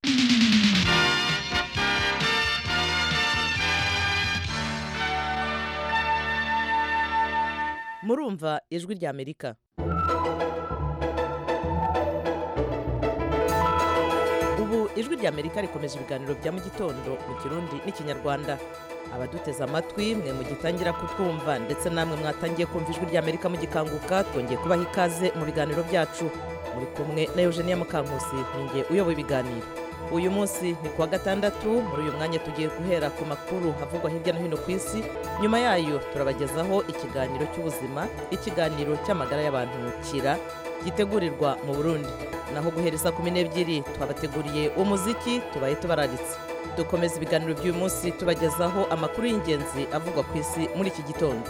murumva ijwi rya amerika ubu ijwi rya amerika rikomeje ibiganiro bya mu gitondo mu kirundi n'ikinyarwanda abaduteze amatwi mwe mugitangira kutwumva ndetse namwe mwatangiye kumva ijwi rya amerika mugikanguka twongeye kubaha ikaze mu biganiro byacu muri kumwe na eugenia mukankusi ninjye uyoboye ibiganiro uyu munsi ni kuwa gatandatu muri uyu mwanya tugiye guhera ku makuru avugwa hirya no hino ku isi nyuma yayo turabagezaho ikiganiro cy'ubuzima ikiganiro cy'amagara y'abantu kira gitegurirwa mu burundi naho guhereza kumi n'ebyiri twabateguriye umuziki tubaye tubararitse dukomeza ibiganiro by'uyu munsi tubagezaho amakuru y'ingenzi avugwa ku isi muri iki gitondo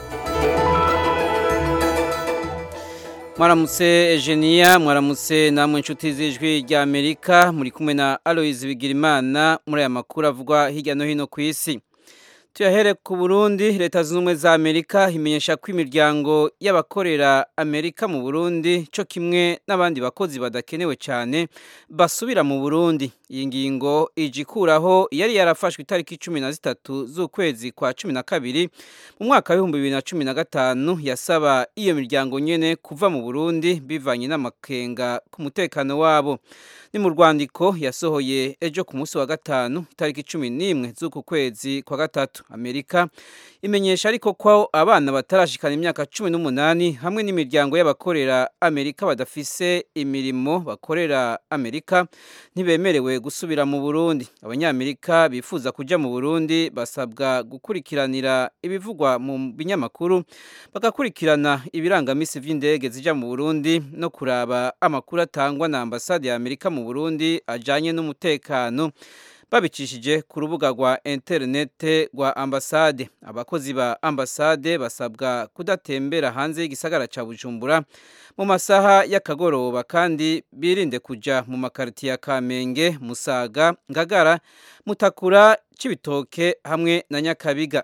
mwaramutse Eugenia mwaramutse namwe inshuti z'ijwi rya amerika muri kumwe na aloyizi bigirimana muri aya makuru avugwa hirya no hino ku isi tuyahere ku burundi leta zunze ubumwe za amerika imenyesha ko imiryango y'abakorera amerika mu burundi cyo kimwe n'abandi bakozi badakenewe cyane basubira mu burundi iyi ngingo ije ikuraho yari yarafashwe itariki cumi na zitatu z'ukwezi kwa cumi na kabiri mu mwaka w'ibihumbi bibiri na cumi na gatanu yasaba iyo miryango nyine kuva mu burundi bivanye n'amakenga ku mutekano wabo ni mu rwandiko yasohoye ejo ku munsi wa gatanu itariki cumi n'imwe z'uku kwezi kwa gatatu amerika imenyesha ariko ko abana batarashikana imyaka cumi n'umunani hamwe n'imiryango y'abakorera amerika badafise imirimo bakorera amerika ntibemerewe gusubira mu burundi abanyamerika bifuza kujya mu burundi basabwa gukurikiranira ibivugwa mu binyamakuru bagakurikirana ibirangamisi by'indege zijya mu burundi no kuraba amakuru atangwa na ambasade ya amerika mu burundi ajyanye n'umutekano babicishije ku rubuga rwa interinete rwa ambasade abakozi ba ambasade basabwa kudatembera hanze y'igisagara cya bujumbura mu masaha y'akagoroba kandi birinde kujya mu makaritiye ya kamenge musaga ngagara mutakura cy'ibitoke hamwe na nyakabiga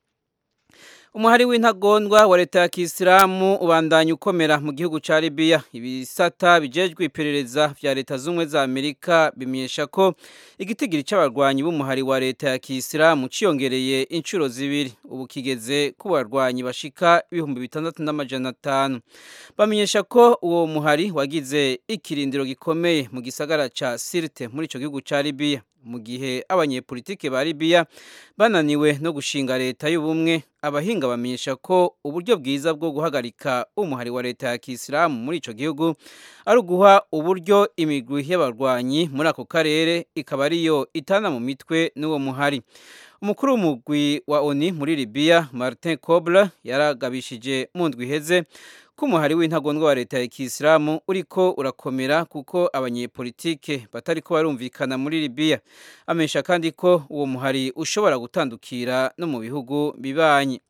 umuhari w'intagondwa wa leta ya kisilamu ubandanya ukomera mu gihugu cya libiya ibisata bijejwe iperereza vya leta z'ubumwe za amerika bimenyesha ko igitigiri cy'abarwanyi b'umuhari wa leta ya kisilamu ciyongereye inshuro zibiri ubu kigeze ku barwanyi bashika ibihumbi bitandatu n'amajana atanu bamenyesha ko uwo muhari wagize ikirindiro gikomeye mu gisagara ca sirte muri ico gihugu ca libiya mu gihe abanyepolitike ba libiya bananiwe no gushinga leta y'ubumwe abahinga bamenyesha ko uburyo bwiza bwo guhagarika umuhari wa leta ya kisilamu muri ico gihugu ari uguha uburyo imigwi y'abarwanyi muri ako karere ikaba ariyo itana mu mitwe n'uwo muhari umukuru w'umugwi wa oni muri libiya martin kobler yaragabishije mu ndwi iheze ko umuhari w'intagondwa wa leta ya kisilamu uriko urakomera kuko abanyepolitike batari ko barumvikana muri libiya amenyesha kandi ko uwo muhari ushobora gutandukira no mu bihugu bibanyi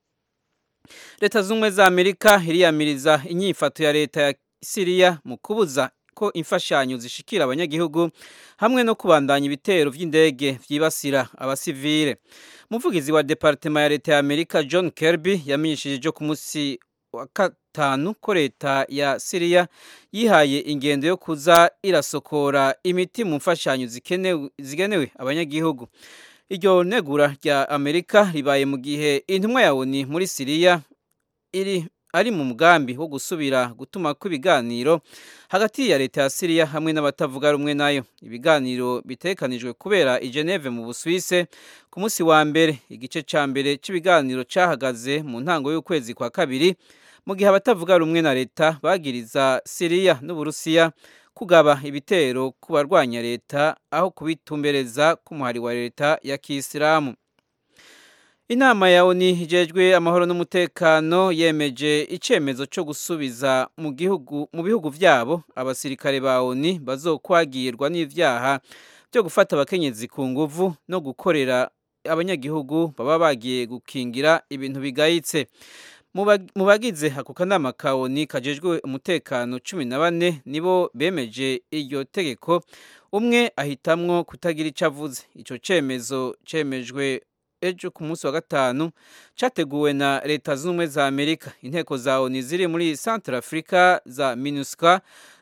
leta z'ubumwe za amerika iriyamiriza inyifato ya leta ya siriya mu kubuza ko imfashanyo zishikira abanyagihugu hamwe no kubandanya ibitero by'indege byibasira abasivile umuvugizi wa departema ya leta ya amerika john kirby yamenyesheje ejo ku munsi wa gatanu ko leta ya siriya yihaye ingendo yo kuza irasokora imiti mu mfashanyo zigenewe abanyagihugu iryo negura rya amerika ribaye mu gihe intumwa ya oni muri siriya iri ari mu mugambi wo gusubira gutuma kw'ibiganiro hagati ya leta ya siriya hamwe n'abatavuga rumwe nayo ibiganiro bitekanijwe kubera i geneve mu busuwise ku munsi wa mbere igice cya mbere cy'ibiganiro cyahagaze mu ntango y'ukwezi kwa kabiri mu gihe abatavuga rumwe na leta bagiriza siriya n'uburusiya kugaba ibitero ku barwanya leta aho kubitumbereza k'umuhari wa leta ya kisilamu inama ya oni ijejwe amahoro n'umutekano yemeje icyemezo cyo gusubiza mu gihugu mu bihugu byabo abasirikare ba oni bazokwagirwa n'ibyaha byo gufata abakenyezi ku nguvu no gukorera abanyagihugu baba bagiye gukingira ibintu bigayitse mu bagize ako kanama ka oni kajejwe umutekano cumi na bane nibo bemeje iryo tegeko umwe ahitamwo kutagira icyo avuze icyo cyemezo cyemejwe ejo ku munsi wa gatanu cyateguwe na leta z'ubumwe za amerika inteko za oni ziri muri centre africa za minusca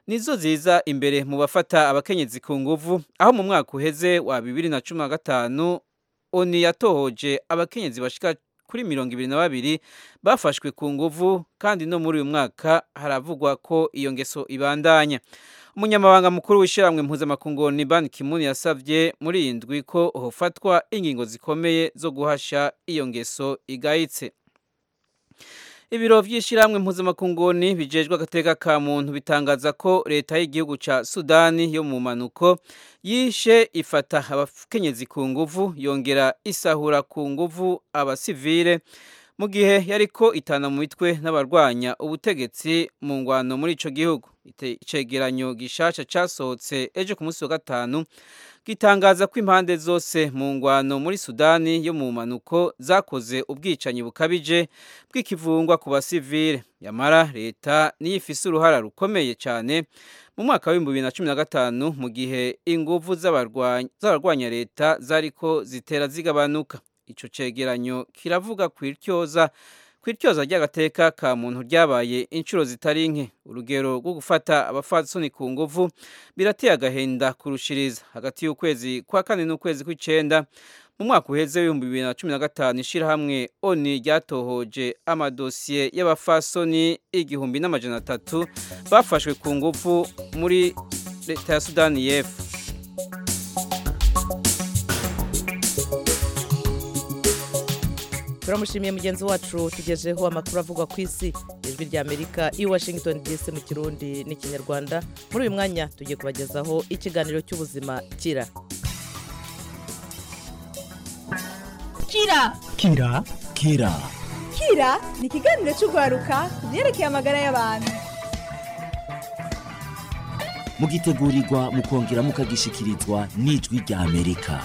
nizo ziza imbere mu bafata abakenyezi ku nguvu aho mu mwaka uheze wa bibiri na cumi na gatanu oni yatohoje abakenyezi bashika kuri mirongo ibiri na babiri bafashwe ku nguvu kandi no muri uyu mwaka haravugwa ko iyo ngeso ibandanya umunyamabanga mukuru w'ishyirahamwe mpuzamakungu ni ban kimuni yasabye muri iyi ndwi ko hofatwa ingingo zikomeye zo guhasha iyo ngeso igayitse ibiro by'ishyirahamwe mpuzamakunguni bijejwe agateka ka muntu bitangaza ko leta y'igihugu cya sudani yo mu manuko yishe ifata abakenyezi ku nguvu yongera isahura ku nguvu abasivile mu gihe yariko itana mu mitwe n'abarwanya ubutegetsi mu ngwano muri ico gihugu icegeranyo gishasha casohotse ejo ku munsi wa gatanu gitangaza ko impande zose mu ngwano muri sudani yo mu manuko zakoze ubwicanyi bukabije bw'ikivungwa ku basivile yamara leta niyo ifise uruhara rukomeye cyane mu mwaka w'ibihumbi bibiri na cumi na gatanu mu gihe inguvu z'abarwanya leta zariko zitera zigabanuka ico cegeranyo kiravuga kwirtyoza kwirtyoza ry'agateka ka muntu ryabaye inshuro zitari nke urugero rwo gufata abafasoni ku nguvu birateye agahenda kurushiriza hagati y'ukwezi kwa kane n'ukwezi kw'icenda mu mwaka uheze w'ibihumbi bibiri na cumi na gatanu ishirahamwe oni ryatohoje amadosiye y'abafasoni igihumbi n'amajana atatu bafashwe ku nguvu muri leta ya sudani y'epfo turamushimiye mugenzi wacu tugejeho amakuru avugwa ku isi ijwi rya amerika i washington dc mu kirundi n'ikinyarwanda muri uyu mwanya tugiye kubagezaho ikiganiro cy'ubuzima kira kira kira kira kira ni ikiganiro cy'urwaruka ku byerekeye amagara y'abantu mugitegurirwa mukongera mukagishikirizwa n'ijwi rya amerika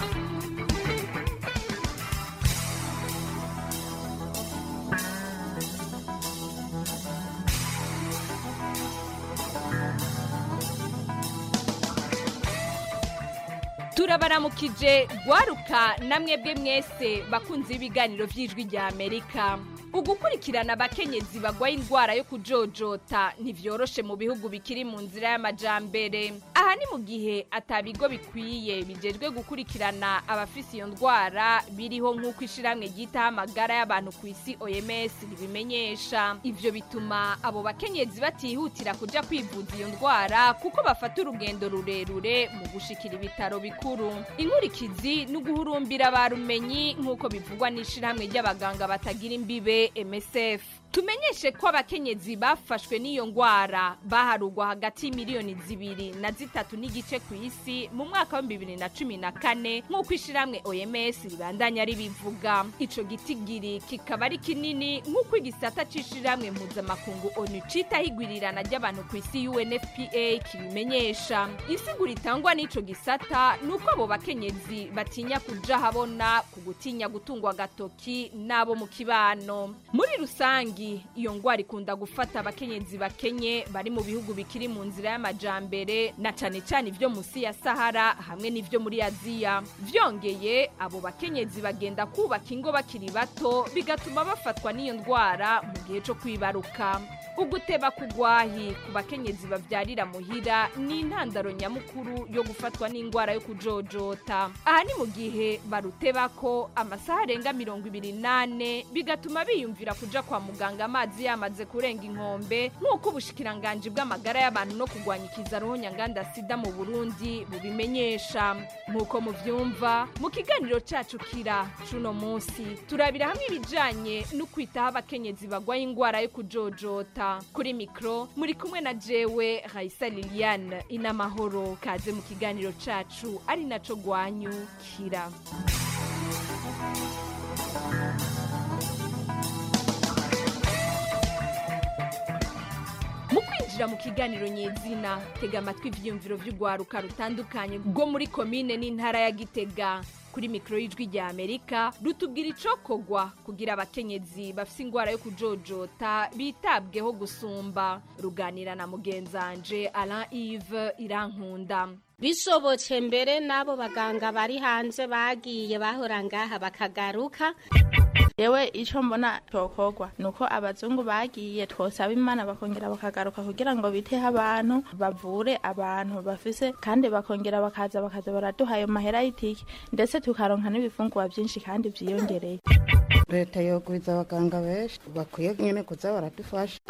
turabaramukije gwaruka namwebwe mwese bakunze ibiganiro by'ijwi rya amerika ugukurikirana abakenyezi bagwaye indwara yo kujojota ntivyoroshe mu bihugu bikiri mu nzira y'amajambere aha ni mu gihe atabigo bikwiye bijejwe gukurikirana abafise iyo ndwara biriho nk'uko ishiramwe ryitaho amagara y'abantu ku isi oms ribimenyesha ivyo bituma abo bakenyezi batihutira kuja kwivuza iyo ndwara kuko bafata urugendo rurerure mu gushikira ibitaro bikuru inkurikizi ni uguhurumbira ba rumenyi nk'uko bivugwa n'ishiramwe ry'abaganga batagira imbibe MSF tumenyeshe ko abakenyezi bafashwe n'iyo ngwara baharugwa hagati y'imiliyoni zibiri na zitatu n'igice ku isi mu mwaka wa bibiri na cumi na kane nk'uko ishiramwe OMS ribandanya ribivuga ico gitigiri kikaba ari kinini nk'uko igisata c'ishiramwe mpuzamakungu ONU citaho igwirirana ry'abantu ku isi UNFPA kibimenyesha insiguro itangwa n'ico gisata ni uko abo bakenyezi batinya kuja habona ku gutinya gutungwa agatoki n'abo mu kibano muri rusangi iyo ngwara ikunda gufata abakenyezi bakenye bari mu bihugu bikiri mu nzira y'amajambere na cane cane ivyo musi ya sahara hamwe n'ivyo muri aziya vyongeye abo bakenyezi bagenda kubaka ingo bakiri bato bigatuma bafatwa n'iyo ndwara mu gihe co kwibaruka uguteba kugwahi ku bakenyezi bavyarira muhira ni intandaro nyamukuru yo gufatwa n'indwara yo kujojota aha ni mu gihe barutebako amasaha arenga mirongo ibiri nane bigatuma biyumvira kuja kwa muganga amazi yamaze kurenga inkombe nk'uko ubushikiranganji bw'amagara y'abantu no kurwanya ikizaroho nyanganda sida mu burundi bubimenyesha nk'uko muvyumva mu kiganiro cacu kira cuno munsi turabira hamwe ibijanye no kwitaho abakenyezi bagwaye indwara yo kujojota kuri mikro muri kumwe na jewe Raisa Liliane inamahoro kaze mu kiganiro cacu ari naco gwanyu kira mu kwinjira mu kiganiro nyezina tega amatwi ivyiyumviro vy'urwaruka rutandukanye rwo muri komine n'intara ya gitega kuri mikoro y'ijwi rya amerika rutubwira icokogwa kugira abakenyezi bafise ingwara yo kujojota bitabweho gusumba ruganira na mugenzanje alain ive irankunda bishobotse mbere n'abo baganga bari hanze bagiye bahora ngaha bakagaruka yewe ico mbona cokorwa nuko abazungu bagiye twosaba imana bakongera bakagaruka kugira ngo biteho abantu bavure abantu bafise kandi bakongera bakaza bakaza baraduha ayo mahera y'itike ndetse tukaronka n'ibifungurwa vyinshi kandi vyiyongereye leta yogwiza abaganga benshi bakwiye nyene kuza baradufasha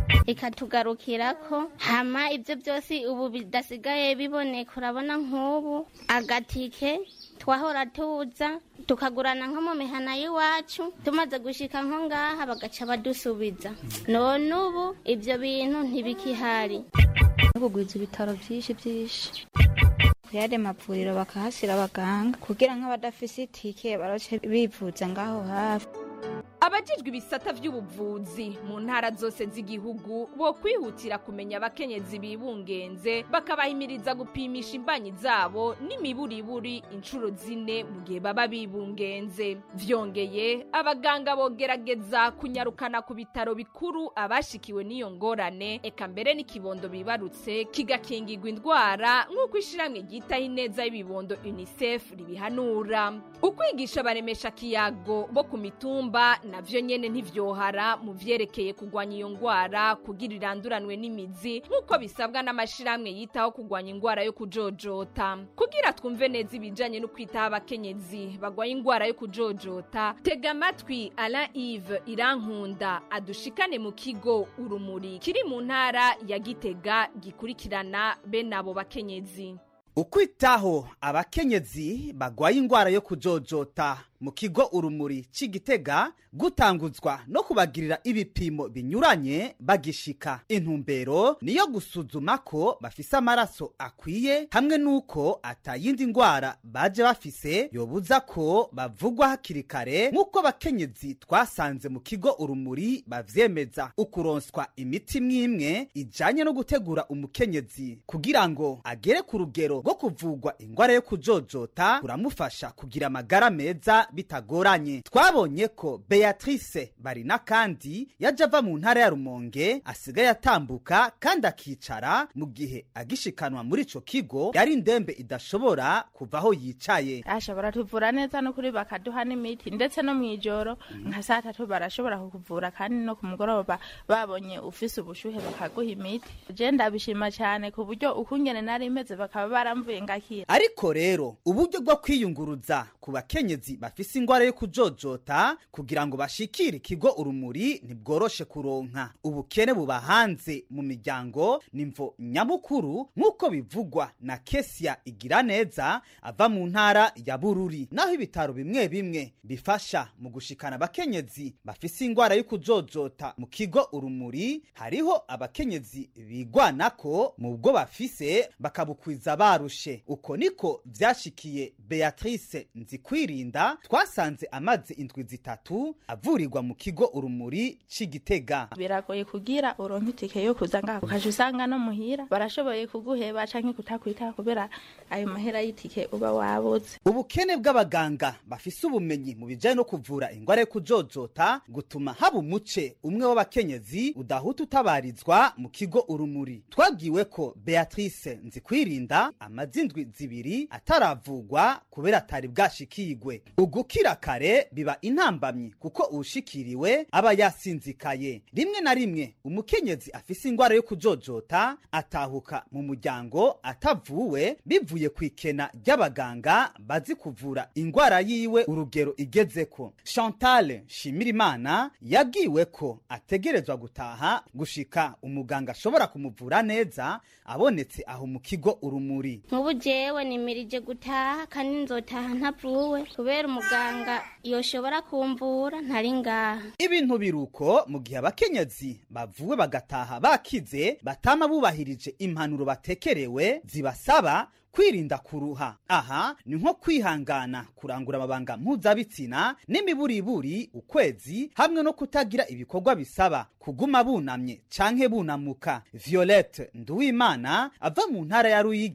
ikatugarukirako hama ibyo byose ubu bidasigaye biboneka urabona nk'ubu agatike twahora tuza tukagurana nko mu mihana y'iwacu tumaze gushika nko ngaha bagaca badusubiza none ubu ibyo bintu ntibikihari kugwiza ibitaro byinshi byinshi kuyade mavuriro bakahashyira abaganga kugira nk'abadafise itike baroce bivuza ngaho hafi abajijwe ibisata by'ubuvuzi mu ntara zose z'igihugu bo kwihutira kumenya abakenyezi bibungenze bakabahimiriza gupimisha imbanyi zabo n'imiburiburi inshuro zine mu gihe baba bibungenze vyongeye abaganga bogerageza kunyarukana ku bitaro bikuru abashikiwe n'iyo ngorane eka mbere n'ikibondo bibarutse kigakingirwa indwara nk'uko ishiramwe ryitaho ineza y'ibibondo unicef ribihanura ukwigisha baremesha kiyago bo ku mitumba navyo nyene ntivyohara mu vyerekeye kugwanya iyo ngwara kugira iranduranwe n'imizi nk'uko bisabwa n'amashirahamwe yitaho kugwanya ingwara yo kujojota kugira twumve neza ibijanye no kwitaho abakenyezi bagwaye ingwara yo kujojota tega amatwi alain ive irankunda adushikane mu kigo urumuri kiri mu ntara ya gitega gikurikirana bene abo bakenyezi ukwitaho abakenyezi bagwaye ingwara yo kujojota mu kigo urumuri c'igitega gutanguzwa no kubagirira ibipimo binyuranye bagishika intumbero niyo gusuzuma ko bafise amaraso akwiye hamwe n'uko atayindi ngwara baje bafise yobuza ko bavugwa hakiri kare nk'uko abakenyezi twasanze mu kigo urumuri bavyemeza ukuronswa imiti mwimwe ijanye no gutegura umukenyezi kugira ngo agere ku rugero rwo kuvugwa ingwara yo kujojota kuramufasha kugira amagara meza bitagoranye twabonye ko beatrice barina kandi yaje ava mu ntara ya rumonge asigaye atambuka kandi akicara mu gihe agishikanwa muri ico kigo yari indembe idashobora kuva aho yicaye asha baratuvura neza no kuri bakaduha n'imiti ndetse no mw'ijoro nka saa tatu barashobora kukuvura kandi no ku mugoroba babonye ufise ubushuhe bakaguha imiti je ndabishima cyane ku buryo ukungene nari meze bakaba baramvuye ngakira ariko rero uburyo bwo kwiyunguruza ku bakenyezi bafise ingwara yo kujojota kugira ngo bashikire ikigo urumuri ntibworoshe kuronka ubukene buba hanze mu miryango nimvo nyamukuru nk'uko bivugwa na kesia igira neza ava mu ntara ya bururi naho ibitaro bimwe bimwe bifasha mu gushikana abakenyezi bafise ingwara yo kujojota mu kigo urumuri hariho abakenyezi bigwanako mu bwo bafise bakabukwiza barushe uko niko vyashikiye beatrice nzikwirinda twasanze amaze indwi zitatu avurirwa mu kigo urumuri c'igitega biragoye kugira uronke itike yo kuza ngaha ukaja usanga no muhira barashoboye kuguheba canke kutakwitaho kubera ayo mahera y'itike uba wabuze ubukene bw'abaganga bafise ubumenyi mu bijanye no kuvura ingwara yo kujojota gutuma haba umuce umwe w'abakenyezi udahuta utabarizwa mu kigo urumuri twabwiwe ko beatrice nzikwirinda amaze indwi zibiri ataravugwa kubera atari bwashikigwe ugukira kare biba intambamyi kuko uwushikiriwe aba yasinzikaye rimwe na rimwe umukenyezi afise ingwara yo kujojota atahuka mu muryango atavuwe bivuye ku ikena ry'abaganga bazi kuvura ingwara yiwe urugero igezeko chantal shimirimana yabwiwe ko ategerezwa gutaha gushika umuganga ashobora kumuvura neza abonetse aho mu kigo urumuri nk'ubu jewe nimirije gutaha kandi nzotaha ntavuwe kubera umuganga yoshobora kumvura ntari ngaha ibintu biruko mu gihe abakenyezi bavuwe bagataha bakize batama bubahirije impanuro batekerewe zibasaba kwirinda kuruha aha ni nko kwihangana kurangura amabanga mpuzabitsina n'imiburiburi ukwezi hamwe no kutagira ibikorwa bisaba kuguma bunamye canke bunamuka violette nduwimana ava mu ntara ya ruyigi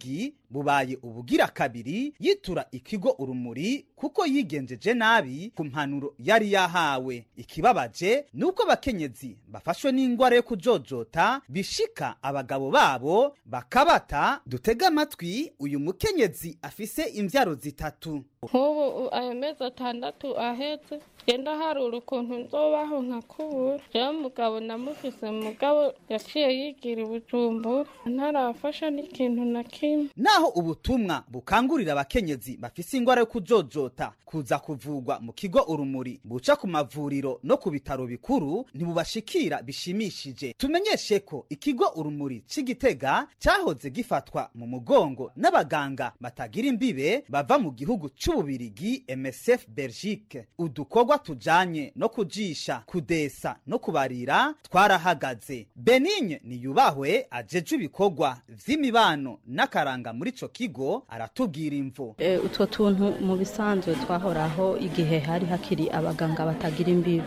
bubaye ubugira kabiri yitura ikigo urumuri kuko yigenjeje nabi ku mpanuro yari yahawe ikibabaje ni uko abakenyezi bafashwe n'ingwara yo kujojota bishika abagabo babo bakabata dutega amatwi uyu mukenyezi afise imvyaro zitatu nk'ubu ayo mezi atandatu ahetse genda harura ukuntu nzobaho nkakubura rero mugabo namufise mugabo yaciye yigira ubujumbura ntarafasha n'ikintu na kimwe naho ubutumwa bukangurira abakenyezi bafise ingwara yo kujojota kuza kuvugwa mu kigo urumuri buca ku mavuriro no ku bitaro bikuru ntibubashikira bishimishije tumenyeshe ko ikigo urumuri c'igitega cahoze gifatwa mu mugongo n'abaganga batagira imbibe bava mu gihugu c'ububirigi msf belgique udukorwa tujanye no kujisha kudesa no kubarira twarahagaze benigne niyubahwe ajeje ibikorwa vy'imibano n'akaranga muri ico kigo aratubwira imvo E, utwo tuntu mu bisanzwe twahoraho igihe hari hakiri abaganga batagira imbibi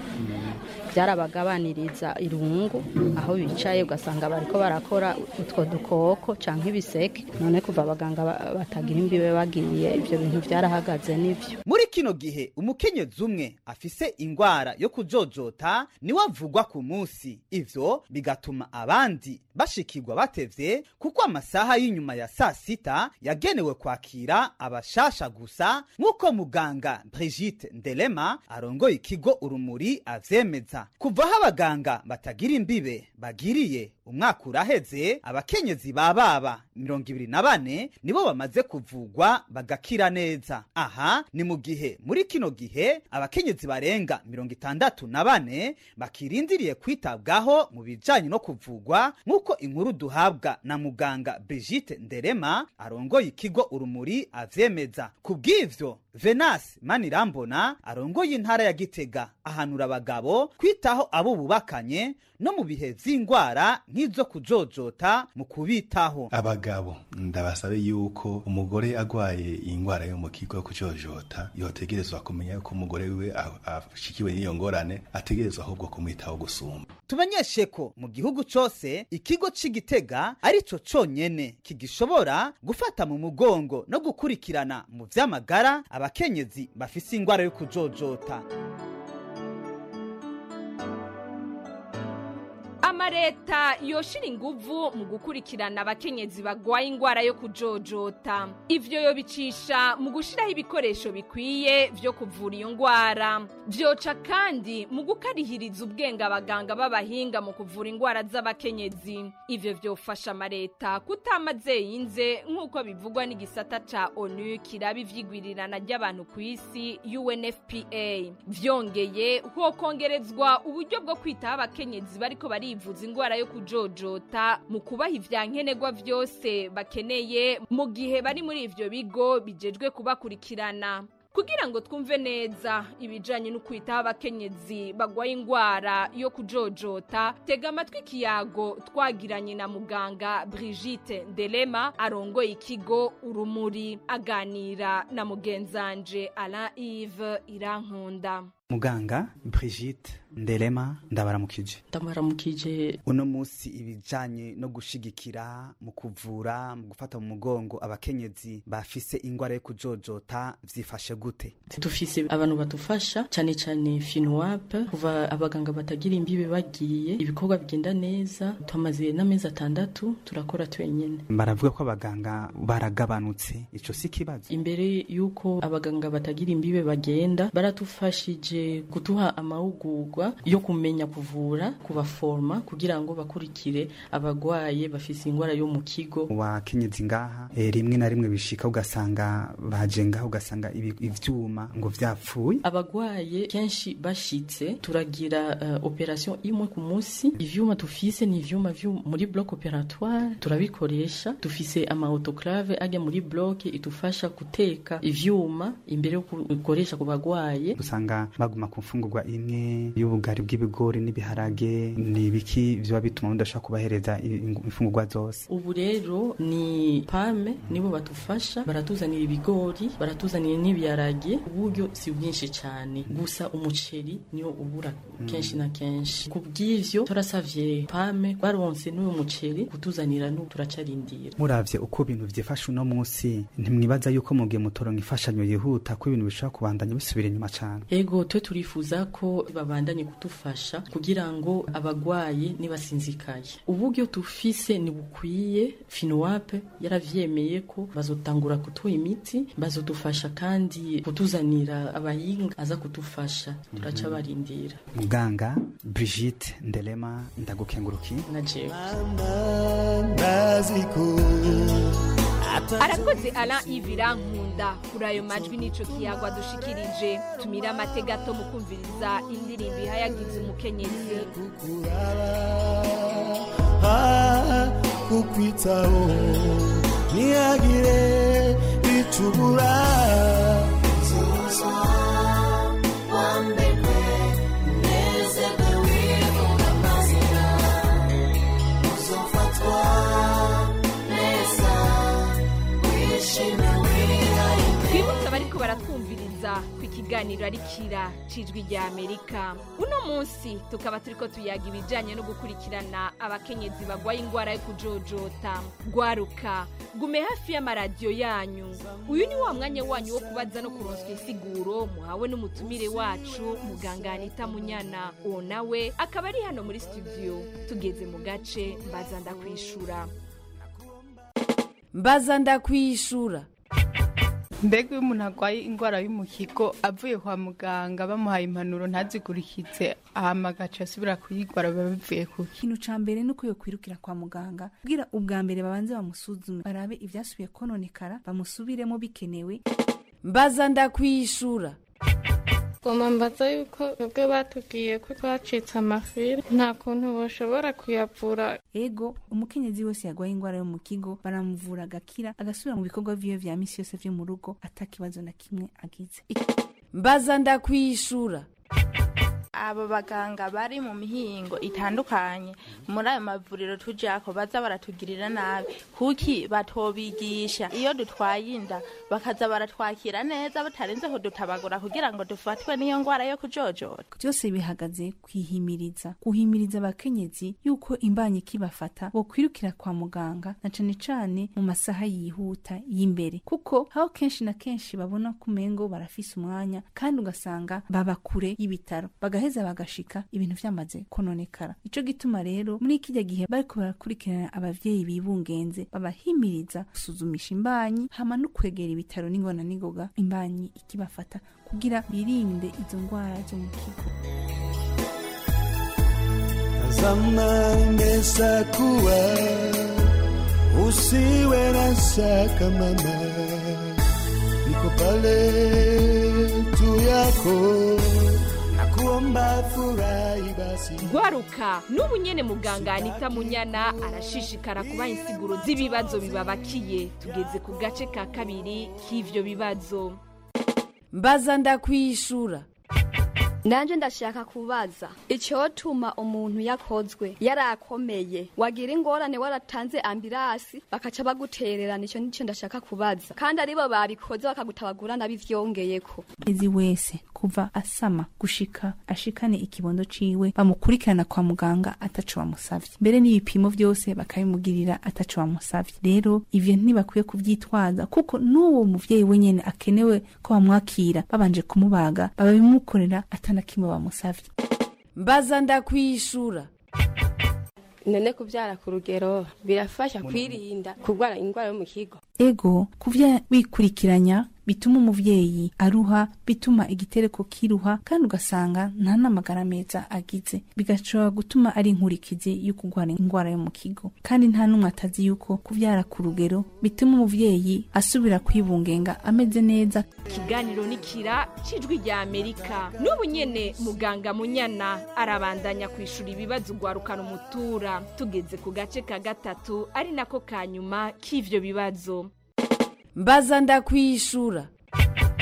byarabagabaniriza irungu aho bicaye ugasanga bariko barakora utwo dukoko canke ibiseke none kuva abaganga ba- batagira imbibe bagiye ivyo bintu vyarahagaze nivyo muri kino gihe umukenyezi umwe afise ingwara yo kujojota niwe avugwa ku munsi ivyo bigatuma abandi bashikirwa batevye kuko amasaha y'inyuma ya saa sita yagenewe kwakira abashasha gusa nk'uko muganga brigite ndelema arongoye ikigo urumuri avyemeza kuva aho abaganga batagira imbibe bagiriye umwaka uraheze abakenyezi ba baba mirongo ibiri na bane nibo bamaze kuvugwa bagakira neza aha ni mu gihe muri kino gihe abakenyezi barenga mirongo itandatu na bane bakirindiriye kwitabwaho mu bijanye no kuvugwa nk'uko inkuru duhabwa na muganga brigite nderema arongoye ikigo urumuri avyemeza ku bw'ivyo venasi manirambona arongoye intara ya gitega ahanura abagabo kwitaho abo bubakanye no mu bihe vy'ingwara nk'izo kujojota mu kubitaho abagabo ndabasabe yuko umugore agwaye ingwara yo mu kigo yo kujojota yotegerezwa kumenya yuko umugore wiwe a- ashikiwe n'iyo ngorane ategerezwa ahubwo kumwitaho gusumba tumenyeshe ko mu gihugu cose ikigo c'igitega arico conyene kigishobora gufata mu mugongo no gukurikirana mu vy'amagara abakenyezi bafise ingwara yo kujojota amareta yoshira inguvu mu gukurikirana abakenyezi bagwaye ingwara yo kujojota ivyo yobicisha mu gushiraho ibikoresho bikwiye vyo kuvura iyo ngwara vyoca kandi mu gukarihiriza ubwenge abaganga b'abahinga mu kuvura ingwara z'abakenyezi ivyo vyofasha amareta kutamaze yinze nk'uko bivugwa n'igisata ca onu kiraba ivyigwirirana ry'abantu ku isi unfpa vyongeye hokongerezwa uburyo bwo kwitaho abakenyezi bariko barivuza ingwara yo kujojota mu kubaha ivyankenerwa vyose bakeneye mu gihe bari muri ivyo bigo bijejwe kubakurikirana kugira ngo twumve neza ibijanye no kwitaho abakenyezi bagwaye ingwara yo kujojota tega amatwi ikiyago twagiranye na muganga brigite ndelema arongoye ikigo urumuri aganira na mugenzanje alain ive irankunda muganga brigite nderema ndabaramukije ndabaramukije uno musi ibijanye no gushigikira mu kuvura mu gufata mu mugongo abakenyezi bafise ingwara yo kujojota vyifashe gute dufise abantu badufasha cyane cyane finwap kuva abaganga batagira imbibe bagiye ibikorwa bigenda neza tumaze n'amezi atandatu turakora twenyene baravuga ko abaganga baragabanutse ico si kibazo imbere y'uko abaganga batagira imbibe bagenda baratufashije kuduha amahugurwa yo kumenya kuvura kubaforma kugira ngo bakurikire abagwaye bafise ingwara yo mu kigo wakenyezi ngaha e, rimwe na rimwe bishika ugasanga baje ngaha ugasanga ibi- ivyuma ngo vyapfuye abagwaye kenshi bashitse turagira uh, operation imwe ku munsi ivyuma tufise ni ivyuma vyo muri bloc operatoire turabikoresha dufise ama autoclave ajya muri bloc itufasha guteka ivyuma imbere yo gukoresha ku bagwaye usanga baguma ku mfungurwa imwe y'ubu nk'ubugari bw'ibigori n'ibiharage ni ibiki biba bituma mudashobora kubahereza i- imfungurwa zose ubu rero ni pame nibo batufasha baratuzanira ibigori baratuzanira n'ibiharage uburyo si bwinshi cyane gusa umuceri niwo ubura kenshi na kenshi ku bw'ivyo turasavye pame baronse n'uwo muceri kutuzanira n'ubu turacarindira muravye uko ibintu vyifashe uno munsi ntimwibaza yuko mugihe mutoronka imfashanyo yihuta ko ibintu bishobora kubandanya bisubira inyuma cane ego twe turifuza ko babandanye kudufasha kugira ngo abagwaye nibasinzikaye uburyo tufise ni bukwiye finowape yaravyemeye ko bazotangura kutuha imiti bazodufasha kandi kutuzanira abahinga aza kudufasha turaca barindira muganga Brigitte Ndelema ndagukenguruki na jewe arakoze ara ivira nkunda kuri ayo majwi n'ico kiyagwa dushikirije tumira amategato mu kumviriza indirimbo ihayagiza umukenyezi kukwitaho ntihagire icubura twibutse abariko baratwumviriza ku ikiganiro ari kira cijwi rya amerika uno munsi tukaba turiko tuyaga ibijanye no gukurikirana abakenyezi bagwaye ingwara yo kujojota gwaruka gume hafi y'amaradiyo yanyu uyu ni wa mwanya wanyu wo kubaza no kuronswa insiguro muhawe n'umutumire wacu muganga anita munyana uwo nawe akaba ari hano muri studio tugeze mu gace mbaza ndakwishura mbaza ndakwishura mbega iyo umuntu arwaye indwara y'umuhigo avuye kwa muganga bamuhaye impanuro ntazikurikize ahama agaca asubira kuyigwara biba bivuye ku ikintu ca mbere ni uko yokwirukira kwa muganga kugira ubwa mbere babanze bamusuzume barabe ivyasubiye kononekara bamusubiremo bikenewe mbaza ndakwishura goma mbaza yuko twebwe batubwiye ko twacitse amafiri nta kuntu bashobora kuyavura ego umukenyezi wese yarwaye ingwara yo mu kigo baramuvura agakira agasubira mu bikorwa vyiwe vya misi yose vyo mu rugo ata kibazo na kimwe agize mbaza ndakwishura abo baganga bari mu mihingo itandukanye muri ayo mavuriro tujako baza baratugirira nabi kuki batobigisha iyo dutwaye inda bakaza baratwakira neza batarenze kudutabagura kugira ngo dufatwe n'iyo ngwara yo kujojora byose bihagaze kwihimiriza guhimiriza abakenyezi yuko imbanyi ikibafata bokwirukira kwa muganga na cane cane mu masaha yihuta y'imbere kuko aho kenshi na kenshi babona ko umengo barafise umwanya kandi ugasanga baba kure y'ibitaro bagaheza bagashika ibintu vyamaze kononekara ico gituma rero muri kirya gihe bariko barakurikirana abavyeyi bibungenze babahimiriza gusuzumisha imbanyi hama no kwegera ibitaro n'ingona n'ingoga imbanyi ikibafata kugira birinde izo ngwara zo mu kigo zamani imeshakuwa usiwe na shaka mama niko pale tu yako nakuomba furahi basi gwaruka n'ubu nyene muganga anita munyana arashishikara kubaha insiguro z'ibibazo bibabakiye tugeze ku gace ka kabiri k'ivyo bibazo mbaza ndakwishura nanje ndashaka kubaza icyotuma umuntu yakozwe yarakomeye wagira ingorane waratanze ambirasi bakaca bagutererana icyo nicyo ndashaka kubaza kandi aribo babikoze bakagutabagura nabivyongeyeko ezi wese kuva asama gushika ashikane ikibondo ciwe bamukurikirana kwa muganga ataco bamusavye mbere n'ibipimo vyose bakabimugirira ataco bamusavye rero ivyo ntibakwiye kuvyitwaza kuko n'uwo muvyeyi wenyene akenewe ko bamwakira babanje kumubaga bababimukorera atana kimwe bamusavye mbaza ndakwishura none kubyara ku rugero birafasha kwirinda kurwara indwara yo mu kigo ego kuvya wikurikiranya bituma umuvyeyi aruha bituma igitereko kiruha kandi ugasanga nta n'amagara meza agize bigashobora gutuma ari inkurikizi yo kurwara indwara yo mu kigo kandi nta n'umwe atazi yuko kuvyara ku rugero bituma umuvyeyi asubira kwibungenga ameze neza ikiganiro nikira cijwi rya amerika n'ubu nyene muganga munyana arabandanya kwishura ibibazo ugwarukana umutura tugeze ku gace ka gatatu ari nako ka nyuma k'ivyo bibazo mbaza ndakwishura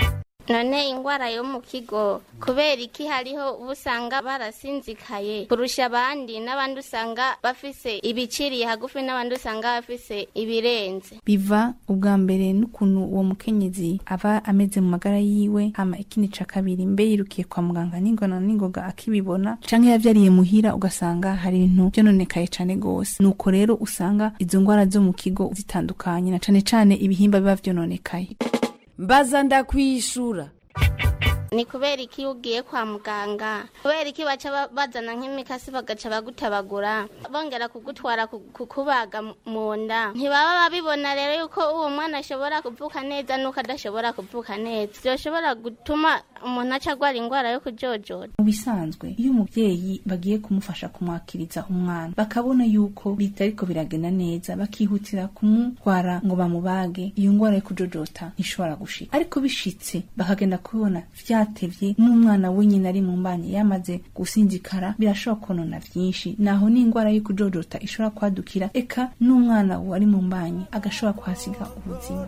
none ingwara yo mu kigo kubera iki hariho uba usanga barasinzikaye kurusha abandi n'abandi usanga bafise ibiciriye hagufi n'abandi usanga bafise ibirenze biva ubwa mbere n'ukuntu uwo mukenyezi aba ameze mu magara yiwe hama ikindi ca kabiri mbe yirukiye kwa muganga n'ingona n'ingoga akibibona canke yavyariye muhira ugasanga hari ibintu vyononekaye cane gose nuko rero usanga izo ngwara zo mu kigo zitandukanye na cane cane ibihimba biba vyononekaye mbaza ndakwishura ni kubera iki iyo ugiye kwa muganga kubera iki baca ba- bazana nk'imikasi bagaca bagutabagura bongera kugutwara ku- kukubaga mu- mu nda ntibaba babibona rero yuko uwo mwana ashobora kuvuka neza n'uko adashobora kuvuka neza byoshobora gutuma umuntu aca agwara indwara yo kujojora mu bisanzwe iyo umuvyeyi bagiye kumufasha kumwakiriza umwana bakabona yuko bitariko biragenda neza bakihutira kumutwara ngo bamubage iyo ngwara yo kujojota ntishobora gushika ariko bishitse bakagenda kubibona vyatevye n'umwana wenyine ari mu mbanye yamaze gusinzikara birashobora konona vyinshi naho n'ingwara yo kujojota ishobora kwadukira eka n'umwana wari mu mbanye agashobora kuhasiga ubuzima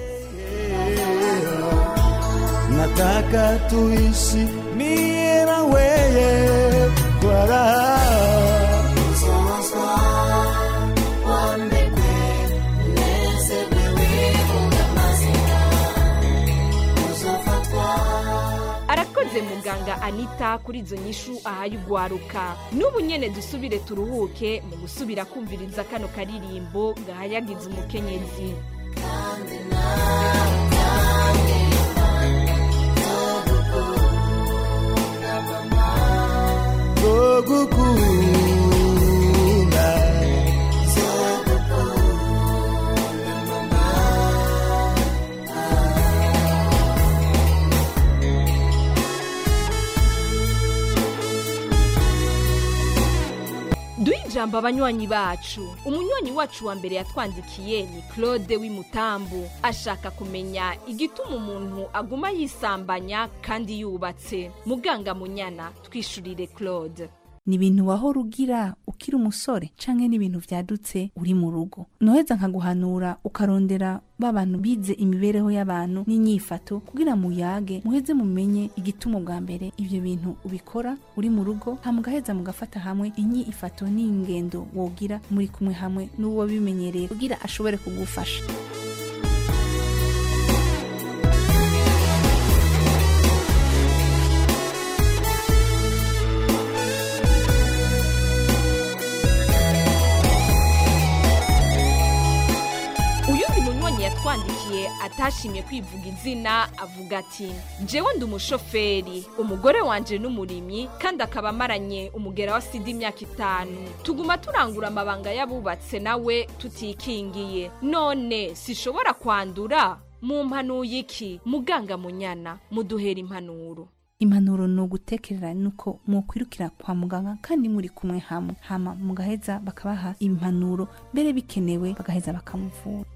nataka tuishi mie na weye kwa raha arakoze muganga anita kuri izo nyishu ahaye ugwaruka n'ubu nyene dusubire turuhuke mu gusubira kumviriza kano karirimbo gahayagiza umukenyezi zogukunda duhe ijambo abanywanyi bacu umunywanyi wacu wa mbere yatwandikiye ni claude w'imutambu ashaka kumenya igituma umuntu aguma yisambanya kandi yubatse muganga munyana twishurire claude ni ibintu wahora ugira ukiri umusore canke ni ibintu vyadutse uri mu rugo noheza nkaguhanura ukarondera ba bantu bize imibereho y'abantu n'inyifato kugira muyage muheze mumenye igituma bwa mbere ivyo bintu ubikora uri mu rugo hama mugaheza mugafata hamwe inyifato n'ingendo wogira muri kumwe hamwe n'uwo bimenyereye kugira ashobore kugufasha uyundi munywanyi yatwandikiye atashimye kwivuga izina avuga ati jewe ndi umushoferi umugore wanje n'umurimyi kandi akaba amaranye umugera wa sida imyaka itanu tuguma turangura amabanga y'abubatse nawe tutikingiye none sishobora kwandura mu mpanuye iki muganga munyana muduhera impanuro impanuro ni ugutekerera nuko mwokwirukira kwa muganga kandi muri kumwe hamwe hama mugaheza bakabaha impanuro mbere bikenewe bagaheza bakamuvura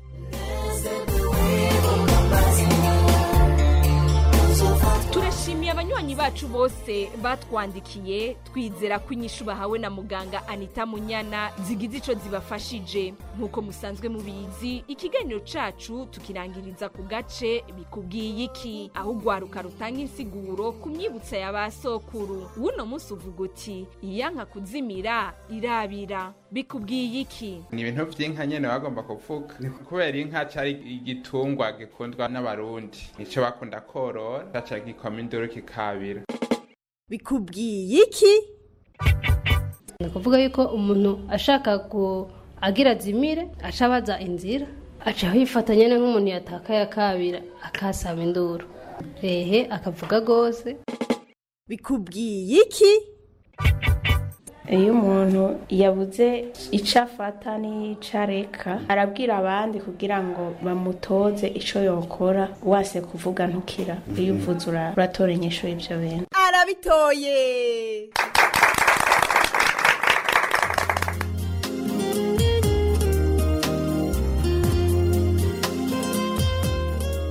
turashimiye abanywanyi bacu bose batwandikiye twizera ko inyishu bahawe na muganga anita munyana zigize ico zibafashije nk'uko musanzwe mubizi ikiganiro cacu tukirangiriza ku gace bikubwiye iki aho ugwaruka rutanga insiguro ku myibutsa ya ba sokuru wuno munsi uvuga uti iyanka kuzimira irabira bikubwiye iki ni ibintu vy'inka nyene bagomba kuvuga kubera inka cari igitungwa gikundwa n'abarundi nico bakunda korora caca gikoma induru kikabira bikubwiye iki ni ukuvuga yuko umuntu ashaka ku agira azimire aca abaza inzira aca yifata nyine nk'umuntu yatakaye akabira akasaba induru ehe akavuga rwose bikubwiye iki iyo umuntu yabuze icyo afata n'icyo areka arabwira abandi kugira ngo bamutoze icyo yokora wase kuvuga ntukira iyo uvuze ura- uratora inyishu y'ibyo bintu arabitoye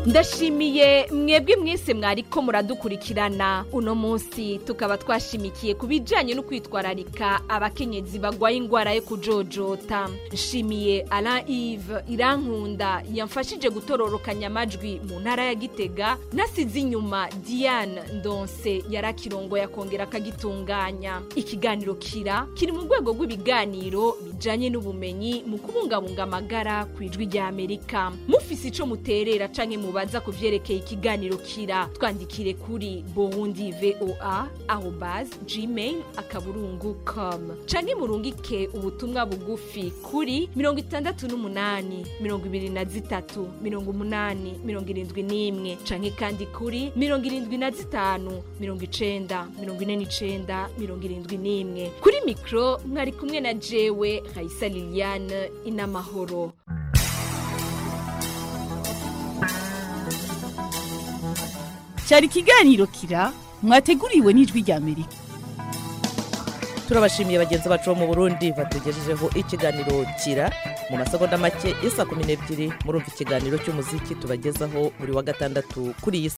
ndashimiye mwebwe mwese mwariko muradukurikirana uno munsi tukaba twashimikiye ku bijanye no kwitwararika abakenyezi bagwaye ingwara yo kujojota nshimiye Alain Yves Irankunda yamfashije gutororokanya amajwi mu ntara ya Gitega nasize inyuma Diane Ndonse yarakirongo yakongera akagitunganya ikiganiro kira kiri mu rwego rw'ibiganiro bijanye n'ubumenyi mu kubungabunga amagara ku ijwi rya Amerika mufise ico muterera canke mubaza ku vyerekeye ikiganiro kira twandikire kuri Burundi VOA arobase gmail akaburungu com canke murungike ubutumwa bugufi kuri mirongo itandatu n'umunani mirongo ibiri na zitatu mirongo umunani mirongo irindwi n'imwe canke kandi kuri mirongo irindwi na zitanu mirongo icenda mirongo ine n'icenda mirongo irindwi n'imwe kuri mikro mwari kumwe na jewe Raisa Liliane inamahoro cyari ikiganiro kira mwateguriwe n'ijwi rya amerika turabashimiye bagenzi bacu bo mu burundi batugejejeho ikiganiro kira mu masegonda make isa kumi n'ebyiri murumva ikiganiro cy'umuziki tubagezaho buri wa gatandatu kuri iyi